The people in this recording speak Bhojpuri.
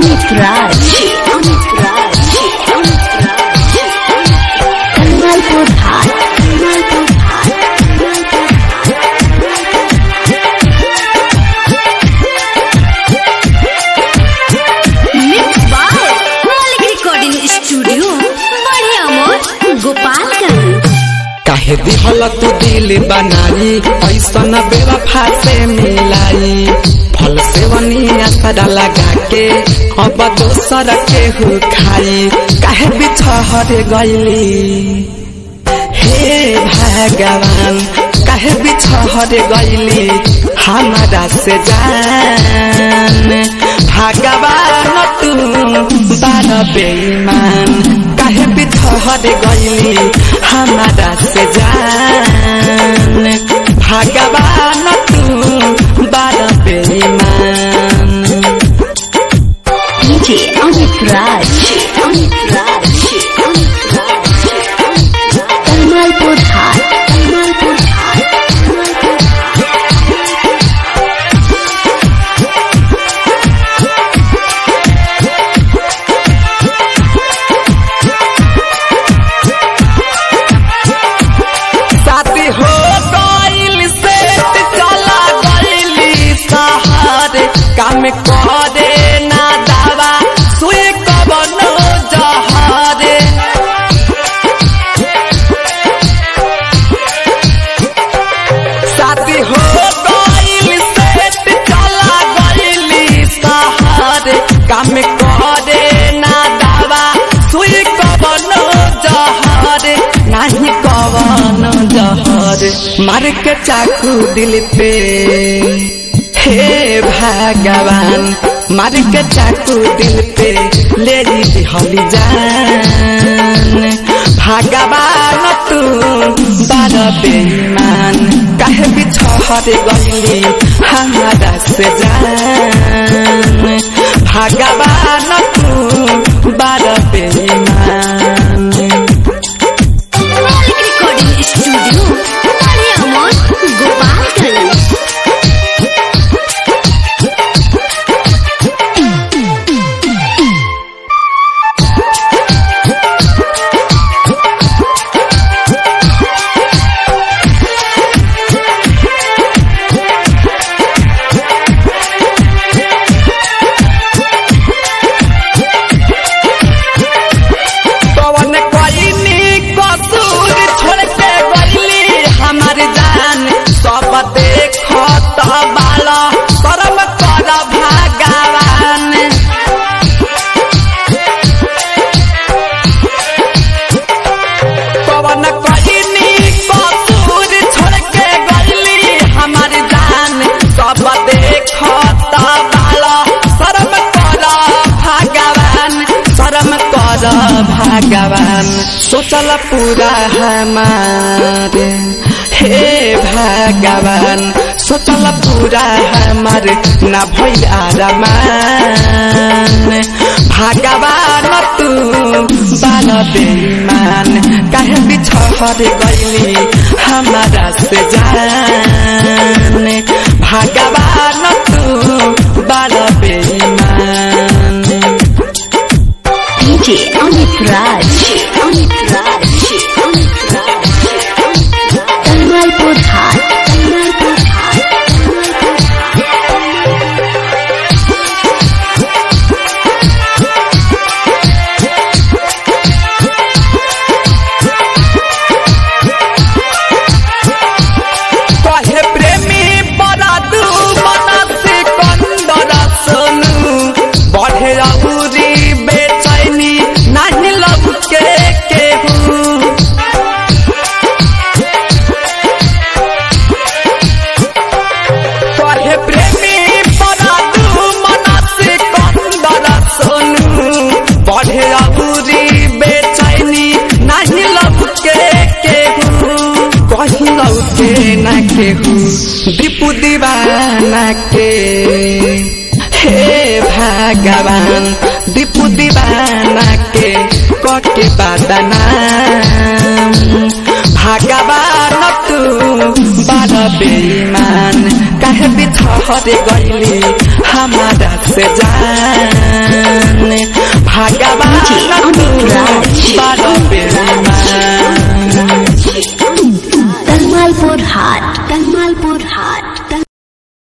Amit Raj. Amit Raj. Amit Raj. Kanmalpur Ghat. Kanmalpur Ghat. Mixed by Malik Recording Studio. बढ़िया मोर गोपालगंज काहे दिहल तू दिल बनाई ऐसन बेवफा से मिलाई फल सेवनी असरा लगा के अब दोसर के हु खाई काहे बिछहर गईली हे भगवान काहे बिछहर गईली हमारा से जान भगवान तू बार बेईमान काहे बिछहर गईली हमारा से जान भगवान तू बार बेईमान DJ Amit Raj. Amit Raj. Amit Raj. Kanmalpur Ghat. Kanmalpur Ghat. साथी हो गइल से चला गइली शहर काम करे ना दावा सुई कबनो जहरे साथी हो गइल से चला गइली शहर काम करे ना दावा सुई कबनो जहरे नाही कवन जहर मार के चाकू दिल पे हे भगवान मार के चाकू दिल पे ले ली हली जान भगवान तू बार बेईमान काहे बिछहर गईली हमारा से जान भगवान तू बार बेईमान Malik Recording Studio. बढ़िया मोर गोपालगंज कवन कईनी कसूर छोड़ के गईली हमार जान सब देखत बाला करम कर भगवान कवन कईनी कसूर छोड़ के गईली हमार जान सब देखत बाला शर्म कर भगवान शर्म कर भगवान सोचल पूरा हमारे हे भगवान सोचल पूरा हमार ना भइल आरामान भगवान तू बाल बेईमान काहे बिछहर गईली हमारा से जान भगवान तू बाल बेईमान DJ Amit Raj. Amit Raj. Amit Raj. Kanmalpur Ghat. Kanmalpur Ghat. कहे प्रेमी बड़ा दू मनसी कंदर सुनू बढ़े अबूरी बेचैनी नहीं लग के केहू कहे प्रेमी बड़ा दू मनसी कंदर सुनू बढ़े अबूरी बेचैनी नहीं लग के केहू कहीं लौटे न केहू दीपू दीवाना के हे भगवान दीपू दीवाना के कके बादना भगवान तू बार बेईमान कहे काहे बिछड़ गईली हमारा से जान भगवान अमित राज